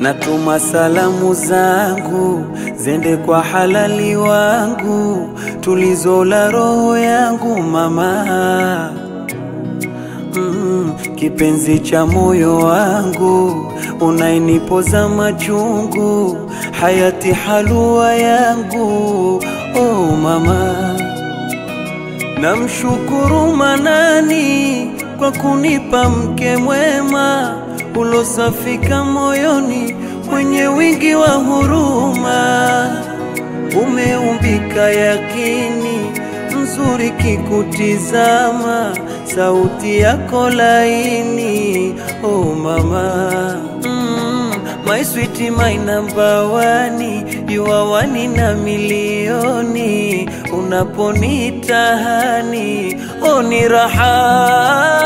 natuma salamu zangu zende kwa halali wangu, tulizo la roho yangu mama mm, kipenzi cha moyo wangu, unainipoza machungu, hayati halua yangu, oh mama Namshukuru Manani kwa kunipa mke mwema ulosafika moyoni, mwenye wingi wa huruma, umeumbika yakini, mzuri kikutizama, sauti yako laini, oh mama mm, my sweet my number one, you are one na milioni, unaponitahani oh ni raha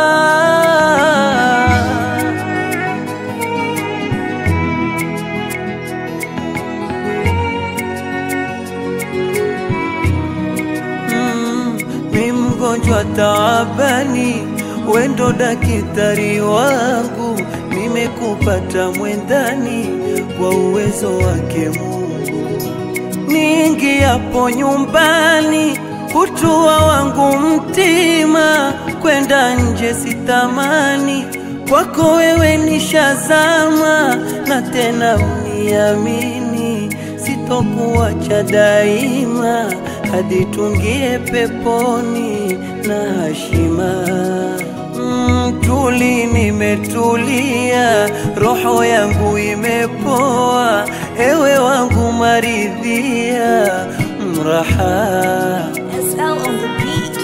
Mm, mi mgonjwa taabani, wendo dakitari wangu, nimekupata mwendani kwa uwezo wake Mungu. Niingiapo nyumbani, kutua wangu mtima, kwenda nje sitamani, kwako wewe nishazama, na tena uniamini, sitokuacha daima, hadi tungie peponi na hashima. Mm, tuli nimetulia, roho yangu imepoa, ewe wangu maridhia, mraha SL on the beat.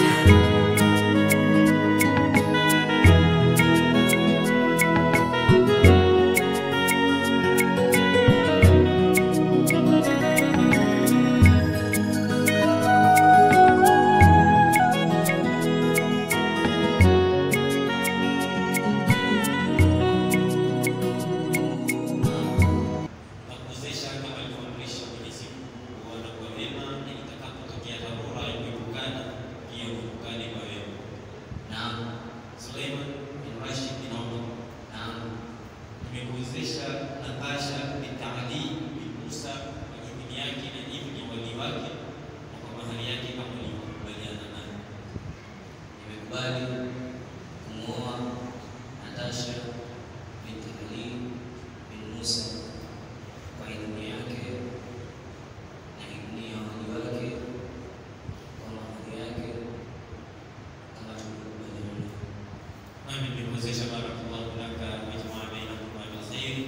nakuwezesha kama alivyoamrisha Mwenyezi Mungu kuona kwa wema, na itakapotokea dharura ya kuepukana, pia uepukane kwa wema. Naam, Suleiman bin Rashid bin Omar. Naam, nimekuwezesha Natasha bin Ali bin Musa kwa idhini yake na idhini ya wali wake na kwa mahali yake kama ulivyokubaliana naye. Nimekubali kumwoa Natasha binti Ali bin Musa kwa idhini yake na idhini ya wali wake kwa mahali yake kama tulivyokubaliana. Nami nimekuwezesha barakallahu laka wa jamaa bainakum ala khairi.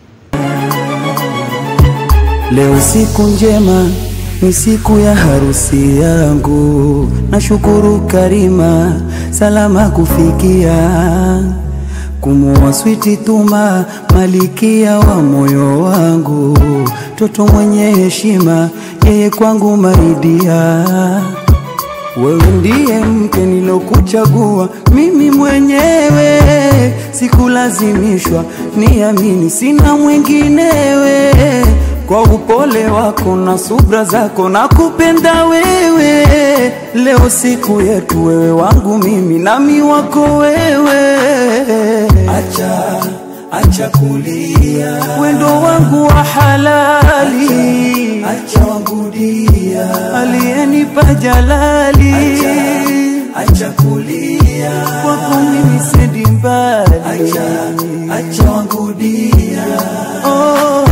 Leo siku njema, ni siku ya harusi yangu. Nashukuru Karima, salama kufikia kumuoa switi Tuma, malikia wa moyo wangu, toto mwenye heshima, yeye kwangu maridia. Wewe ndiye mke nilokuchagua mimi mwenyewe, sikulazimishwa, niamini, sina mwinginewe. Kwa upole wako na subra zako na kupenda wewe, leo siku yetu, wewe wangu mimi nami wako wewe. Acha, acha kulia, wendo wangu wa halali, acha wangu dia, aliyenipa jalali, acha, acha kulia, kwako mimi sendi mbali, acha, acha wangu dia, oh.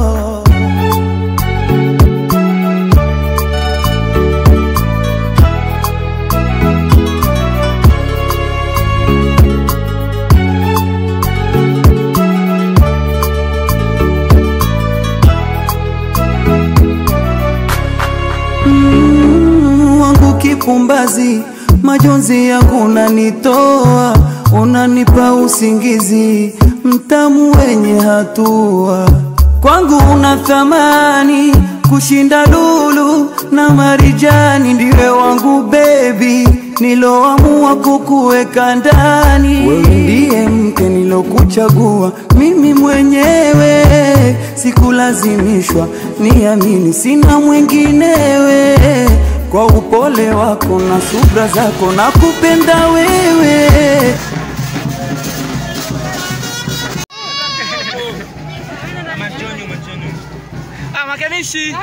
Mm, wangu kipumbazi, majonzi yangu unanitoa, unanipa usingizi mtamu wenye hatua. Kwangu una thamani kushinda lulu na marijani, ndiwe wangu bebi, niloamua kukuweka ndani. Wewe ndiye mke nilokuchagua mimi mwenyewe, sikulazimishwa, niamini, sina mwinginewe. Kwa upole wako na subra zako na kupenda wewe Mrekebishe.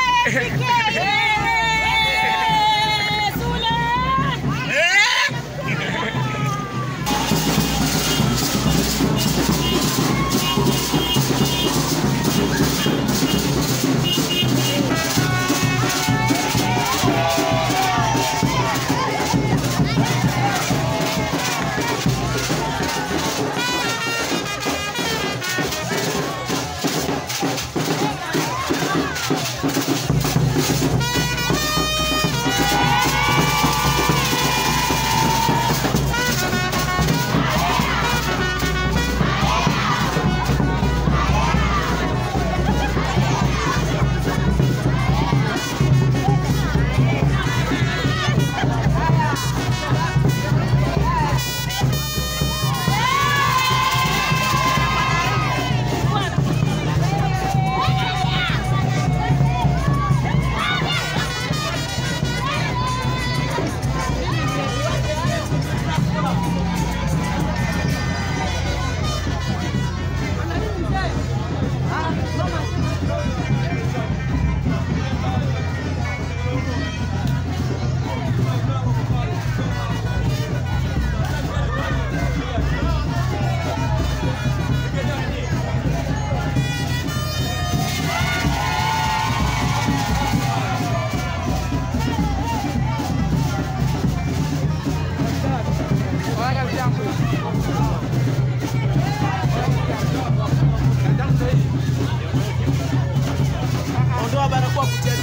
Ondoa barakoa kutia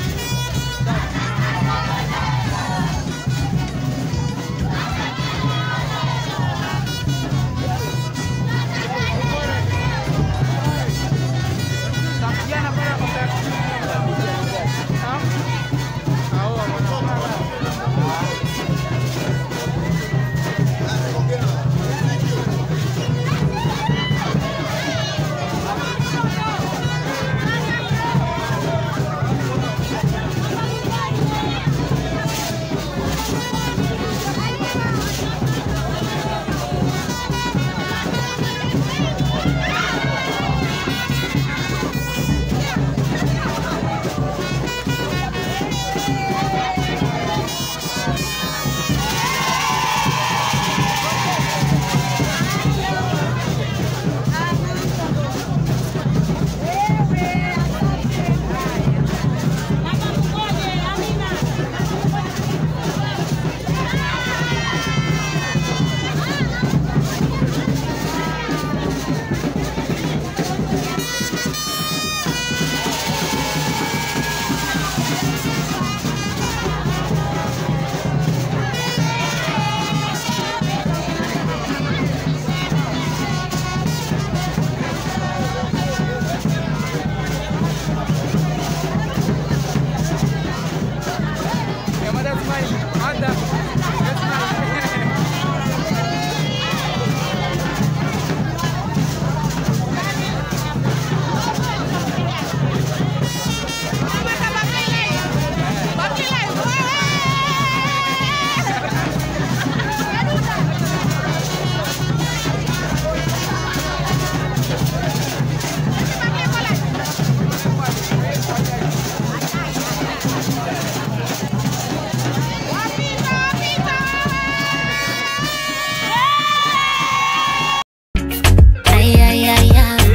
Ay, ay, ay, ay.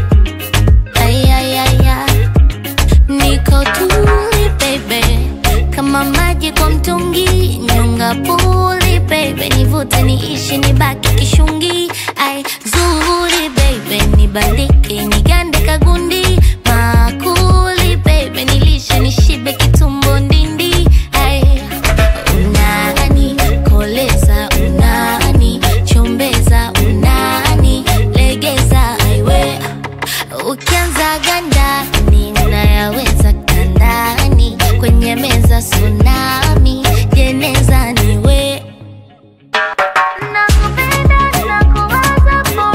Ay, ay, ay, ay. Niko tuli baby, kama maji kwa mtungi, nyonga puli baby, nivute niishi nibaki kishungi. Ai zuri baby, nibalike nigande kagundi, makuli baby, nilishe nishibe kitumbo ndindi. Ai unani koleza, unani chombeza, unani legeza, aiwe Ukianza ganda ninayaweza kandani kwenye meza tsunami jeneza niwe nakupenda nakuwaza po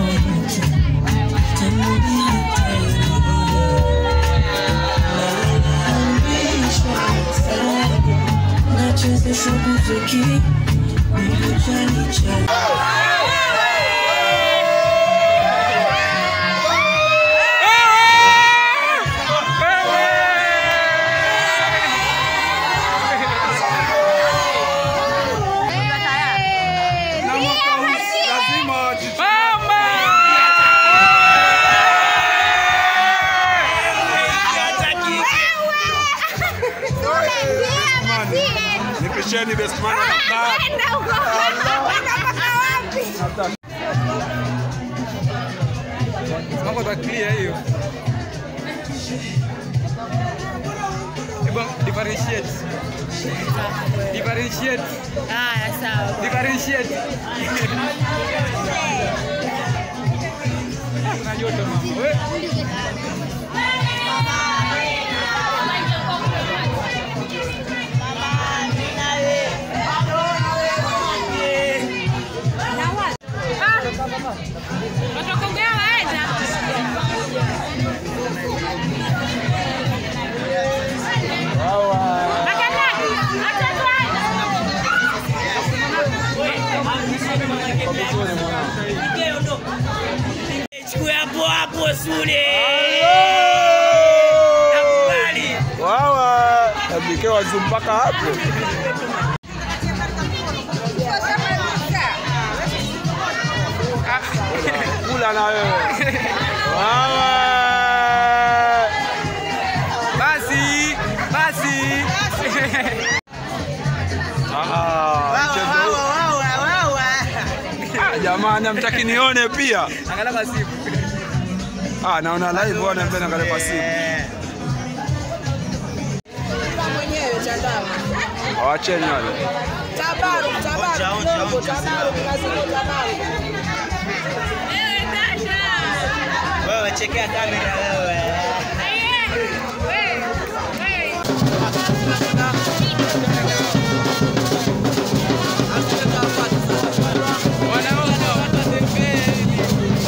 Nipisheni best man anakaa. Mambo ta clear hiyo. Hebu differentiate. Differentiate. Haya, sawa. Differentiate. Kuna joto mama. We. Chukue hapo hapo Sule. Nakubali. Wawa, abike wazu mpaka hapo. Kula na wewe. Wawa. Basi, basi. Ah, mchezo huu. Ah, Jamani, amtaki nione pia. Angalia kwa simu. Ah, naona live wana mbele angalia kwa simu. mwenyewe Chandamu. Wacheni wale. Tabaru, tabaru, kidogo, tabaru, lazima tabaru. Wewe chekea kamera wewe. Wanaona watatembea.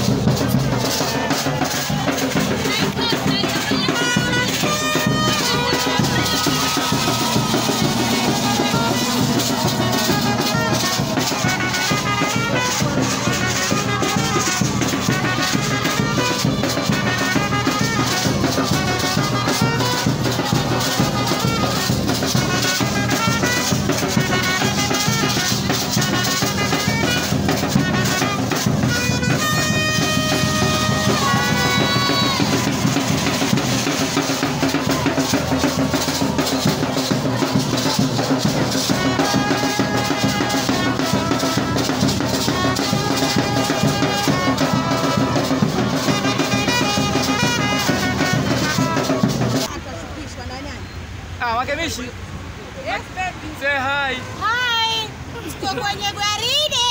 Ah, Wakemishi. Yes, baby. Say hi. Hi. Tuko kwenye gwaride.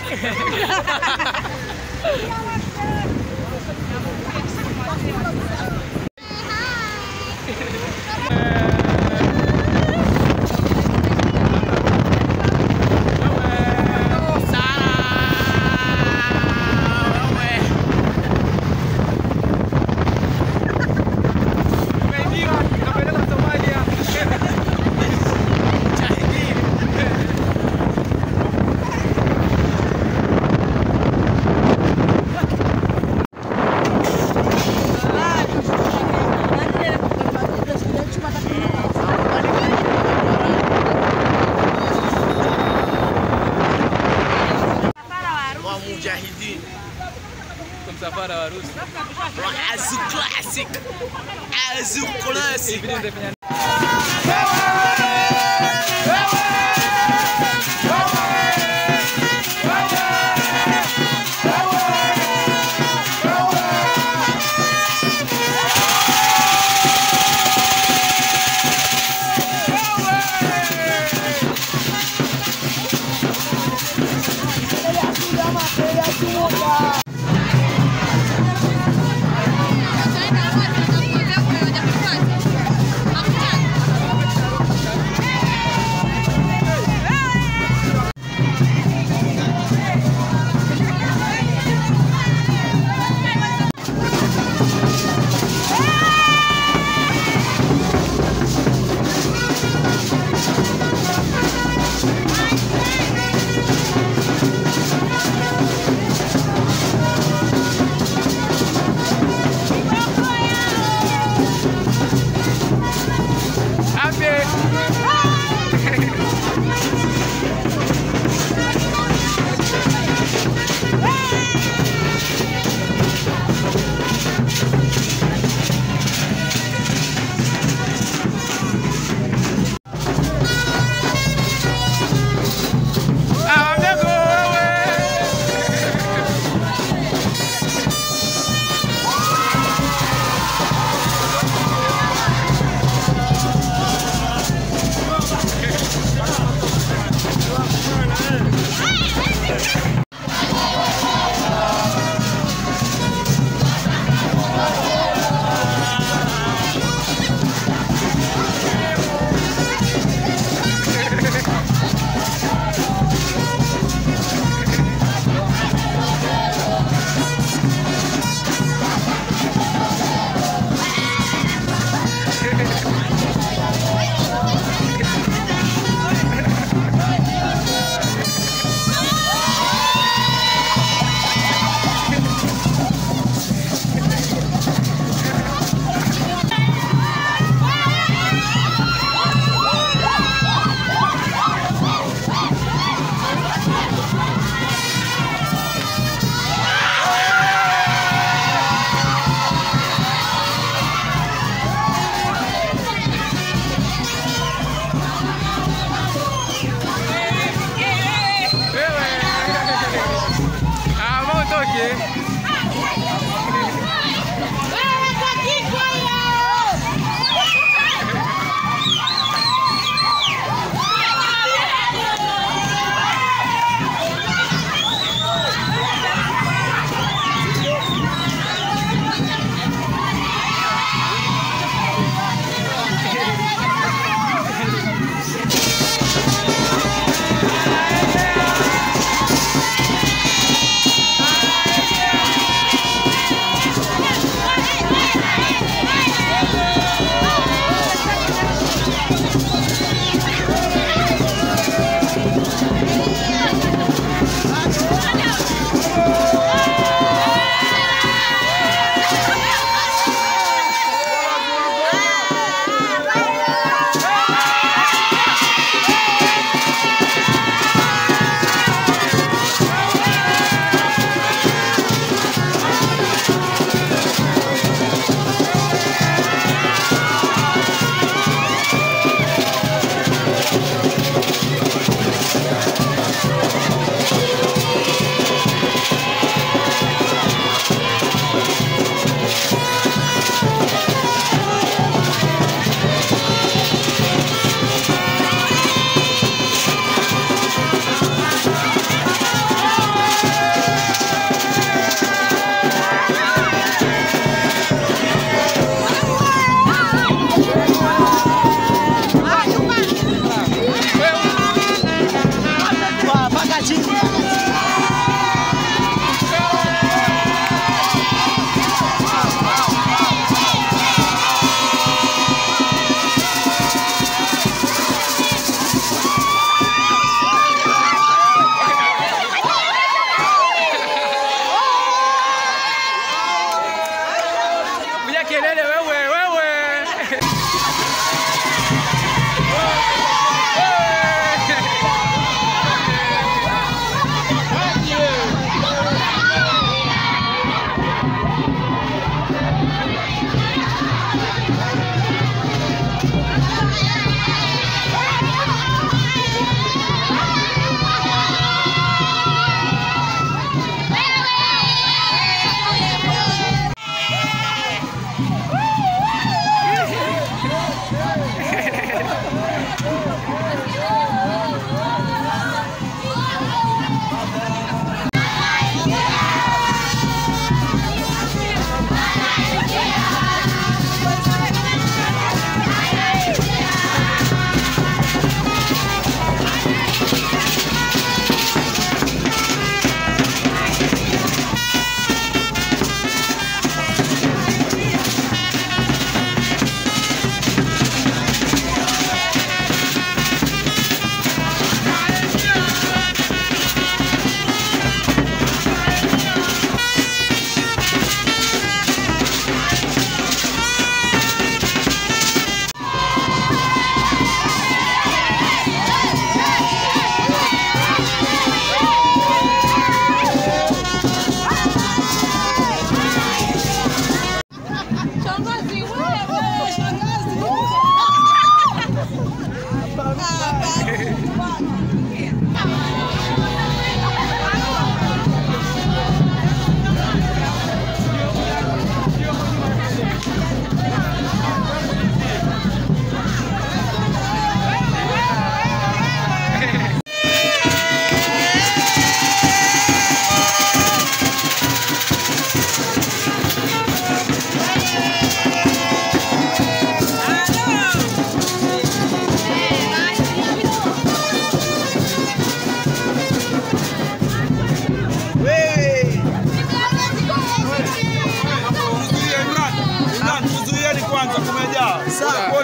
Umeingia, unapeleka Somalia. Wa mujahidin. Kwa msafara wa harusi. Wa Azu classic. Azu classic. Video nitafanya Hakuna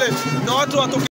na watu watoke